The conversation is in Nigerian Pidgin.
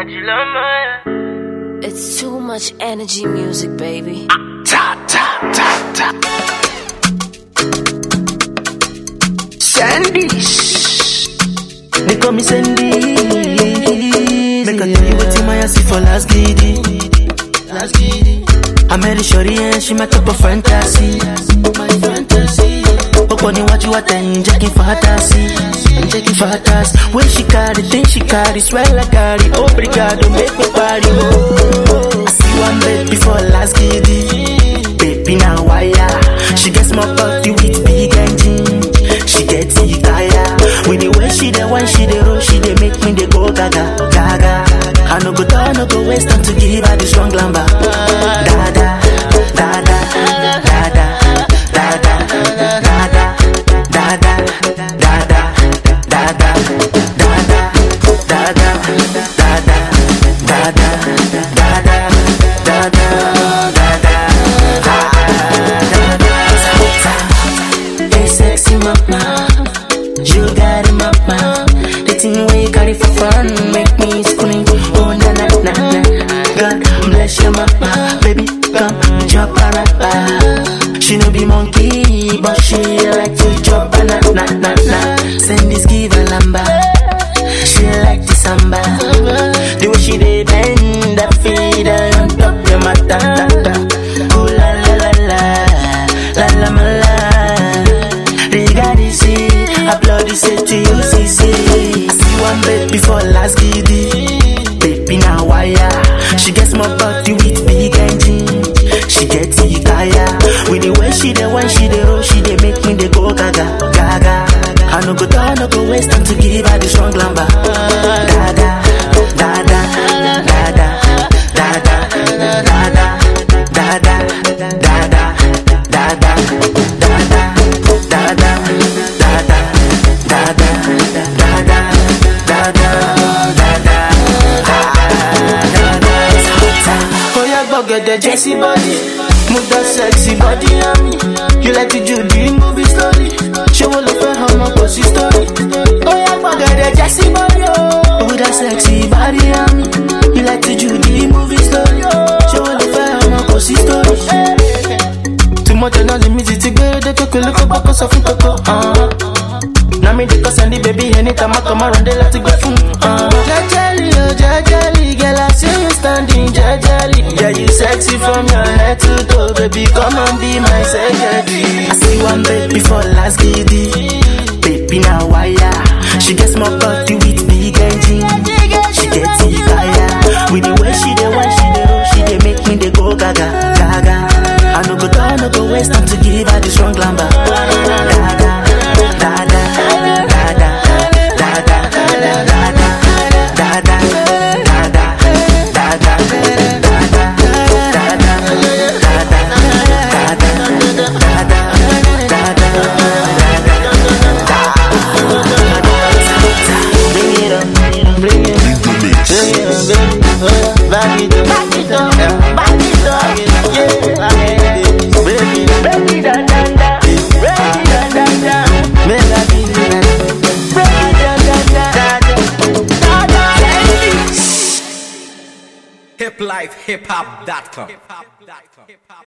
It's too much energy music, baby. Ta ta ta ta. Sandy. They call me Sandy. Make I tell you what in my see for last giddy. Last giddy. I met a shorty and she met up a fantasy. My fantasy. Oko ni watu watan jacking fantasy. Jacking fantasy. When she carry, think she carry, swear like carry. Obrigado, make me party. Oh. I see one baby for last giddy. Baby now wire. She gets my body with big engine. She gets it tired. With the way she the one she the roll, she they make me they go gaga, gaga. I no go down, no go waste time to give her the strong lamba. Da da, da da, da da, da da, da da, da da, da da, da da, da da, da da, da da, da da, da da, da Hey sexy mama, you got it mama. The thing where you got it for fun make me scream. Oh na na na na. God bless your mama, baby come chop a rapper. She no be monkey, but she like to chop a na na na na. Send this give a lamba. She like the samba. The way she dey bend that feet on top your matata. Ooh la la la la, la la ma la. Regarding see, applaud the say to you, see, see. I see one baby for last giddy. Baby now wire. She gets my body with big engine. She gets it tired. With the way she the one she the roll, she they make me they go gaga, gaga. I no go down, no go waste time to give her the strong lamba. Da da, da da, da da, da da, da da, da da, da da, da da, da da, da da. Oh yeah, go get the Jesse body, move that sexy body on me. You like to do the movie story, show all of her how much pussy story. Oh yeah, go get the Jesse body, oh, move that sexy body on me. You like to do the movie story, show all of her how much pussy story. Too much energy, me to go, the coco, look up, back, so coco, uh. Now me the cause and the baby anytime I come around they let it go boom. Uh. Jajali, oh jajali, girl I see you standing jajali. Yeah you sexy from your head to toe, baby come and be my secretary. I see one baby for last giddy, baby now wire. She gets my body with big engine. She gets it tired. With the way she the one she the roll, she they make me they go gaga, gaga. I no go down, no go waste time to give her the strong lamba. Gaga. Back it up, back it up, back it up, yeah, back it up, baby, baby, da da da, baby, da da da, melody, baby, da da da, da da da. hiplifehiphop.com